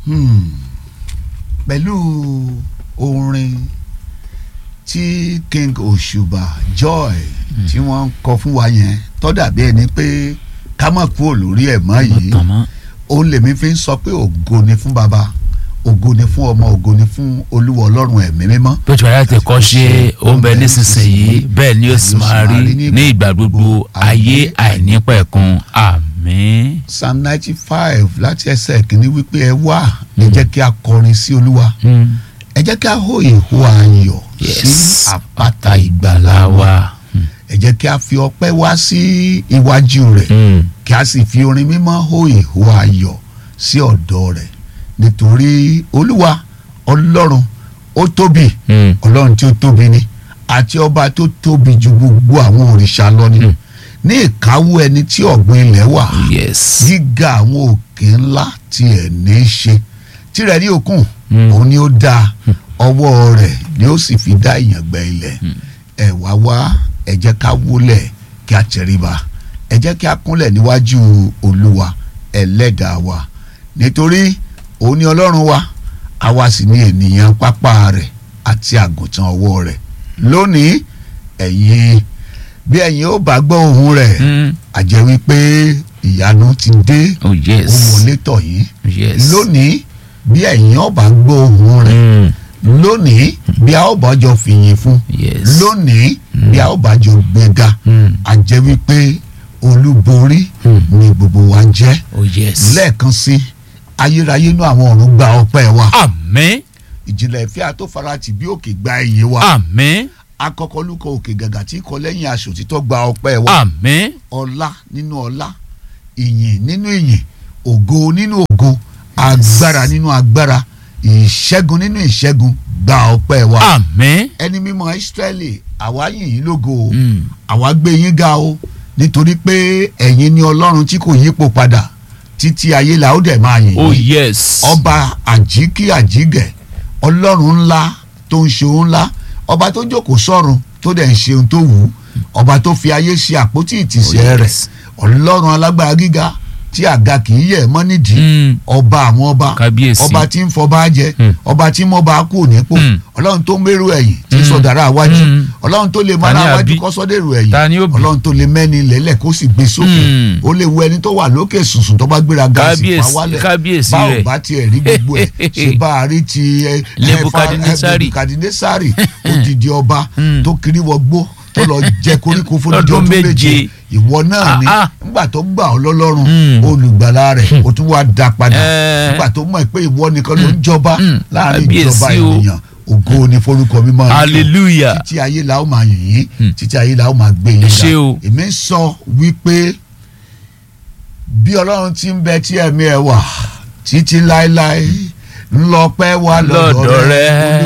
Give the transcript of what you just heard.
Hmm. pẹ̀lú orin tí King Òṣùbà Joy tí wọ́n ń kọ fún wa yẹn tó dàbí ẹni pé ká má kúrò lórí ẹ̀ mọ́ yìí tàn mọ́. òun lèmi fi ń sọ pé ògo ni fún baba ògo ni fún ọmọ ògo ni fún olúwa ọlọ́run ẹ̀mí mímọ́ bó ti wà láti kọ́ ṣe ó ń bẹ nísinsìnyí bẹ́ẹ̀ ni ó sì máa rí ní ìgbà gbogbo ayé àìnípẹ̀kun àmín. psalm ninety five láti ẹsẹ̀ kìíní wípé ẹ wá ẹ jẹ́ kí a kọrin sí olúwa Mm. ẹ jẹ́ kí a hó ìhó ayọ̀ sí Yes. àpáta ìgbàlà wa ẹ jẹ́ kí a fi ọpẹ́ wá sí iwájú rẹ̀ Mm. kí a sì fi orin mímọ́ hó ìhó ayọ̀ sí ọ̀dọ̀ rẹ̀ nítorí olúwa ọlọ́run ó tóbi Mm. ọlọ́run tí ó tóbi ni àti ọba tó tóbi ju gbogbo àwọn òrìṣà lọ ni Mm. ní ìkáwọ́ ẹni tí ọ̀gbìn ilẹ̀ wà yes. gíga àwọn òkè ńlá tí ẹ̀ ní í ṣe tirẹ̀ ní òkun Mm. òun ni ó dá ọwọ́ rẹ̀ ni ó sì fi dá ìyàngbẹ́ ilẹ̀ ẹ wá wá ẹ jẹ́ ká wólẹ̀ kí a tẹríba ẹ jẹ́ kí a kúnlẹ̀ níwájú olúwa ẹlẹ́dàá wa nítorí òun ni ọlọ́run wa àwa sì ni ènìyàn pápá rẹ̀ àti àgùntàn ọwọ́ rẹ̀ lónìí ẹ̀yin bí ẹ̀yin ó bá gbọ́ ohùn rẹ̀ Mm. àjẹ́ wípé ìyanu ti dé oh ó yes. wọlé tọ̀ yín yes. lónìí bí ẹ̀yin ó bá gbọ́ ohùn rẹ̀ Mm. lónìí bí a ó bá jọ fìyìn fún yes. lónìí bí a ó bá jọ gbéga Mm. àjẹ́ wípé olúborí Mm. ni gbogbo wa jẹ́ oh yes. lẹ́ẹ̀kan sí ayérayé inú àwọn ọ̀run gba ọpẹ́ wa àmín. ìjìnlẹ̀ ìfẹ́ àtòfarati bí òkè gba ìyìn wa àmín. akọkọlùkọ òkè gàgà tí kọ lẹ́yìn aṣọ títọ́ gba ọpẹ́ wa àmín. ọlá nínú ọlá ìyìn nínú ìyìn ògo nínú ògo agbára nínú agbára ìṣẹ́gun nínú ìṣẹ́gun gba ọpẹ́ wa àmín. ẹni mímọ́ Ísírẹ́lì àwa yìn yín lógo o Mm. àwa gbé yín ga o nítorí pé ẹ̀yin ni ọlọ́run tí kò yípo padà títí ayé la ó dẹ̀ máa yìn oh yín yes. ọba àjíkí àjígẹ̀ ọlọ́run ńlá tó ń ṣe ohun ńlá ọba tó jókòó sọ́run tó dẹ̀ ń ṣe ohun tó wù ú ọba tó fi ayé ṣe àpótí Oh, ìtìsẹ̀ rẹ̀ yes. ọlọ́run alágbára gíga tí àga kì í yẹ̀ mọ́ nídìí Mm. ọba àwọn ọba kábíyèsí. ọba tí ń fọba jẹ Mm. ọba tí mọba kú nípò Mm. ọlọ́run tó mérò ẹ̀yìn tí Mm. sọ̀dàrà wájú Mm. ọlọ́run tó lè Ta mọ́ra ni wájú àbí? kọ́ sọ́dẹ̀rù ẹ̀yìn Ta ni ó bí? ọlọ́run tó lè mẹ́ni lẹ́lẹ̀ kó sì gbé sókè Mm. ó lè wo ẹni tó wà lókè sùnsùn tó bá gbéra gáàsì pa kábíyèsí wálẹ̀ kábíyèsí bá ò rẹ̀. bá tiẹ̀ rí gbogbo ẹ̀ ṣe bá a rí ti ẹ, ẹ, Nebukadnesari. ẹ, Nebukadnesari odidi ọba Mm. tó kiri wọgbó tó lọ jẹ koríko fún Lọ́dún ọdún méje méje. ìwọ náà ni Ah, ah. nígbà tó gbà ọ́ lọ́lọ́run Mm. olùgbàlà rẹ̀ ó tún wá dá padà Eh. nígbà tó mọ̀ pé ìwọ nìkan ló ń jọba Mm. láàrin Kábíyèsí ìjọba o. ènìyàn ògo ni forúkọ mímọ́ rẹ̀. hallelujah. títí ayé la ó máa yìn yín Mm. títí ayé la ó máa gbé yín Ẹ ṣé o. èmi ń sọ wípé bí ọlọ́run ti ń bẹ tí ẹ̀mí ẹ̀ wà títí láéláé ńlọpẹ́ wà lọ́dọ̀ Lọ́dọ̀ rẹ̀ rẹ̀.